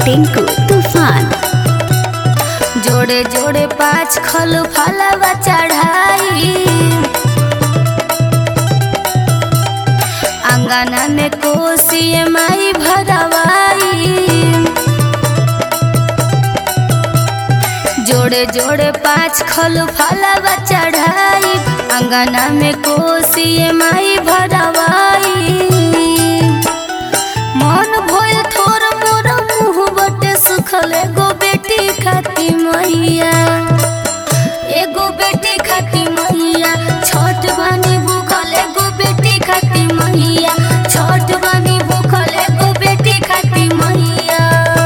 टिंकू तूफान जोड़े जोड़े पाँच खल फलवा चढ़ाई अंगना में कोसी माई भरवाई जोड़े जोड़े पाँच खल फलवा चढ़ाई अंगना में कोसी माई भरवाई मन भइल थोर मोर मुँह बटे सुखल एगो बेटी खाती मैया एगो बेटी खाती मैया छोट बानी भूखल एगो बेटी खाती मैया छोट बानी भूखल एगो बेटी खाती मैया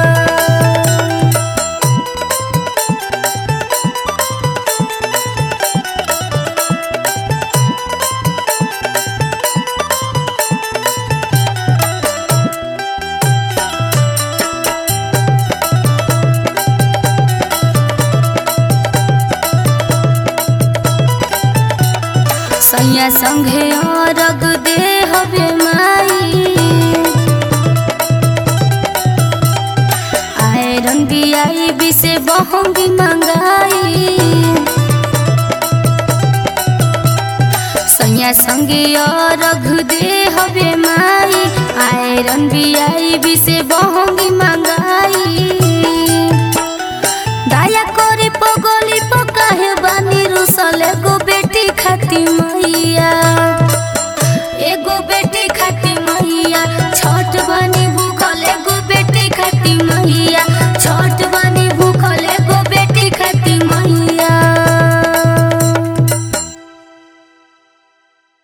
सैया संघे अरग दे हवे माई आयरन बियाई बिसे बहंगी मंगाई सैया संगे अरग दे हवे माई आयरन बियाई बिसे बहंगी मंगाई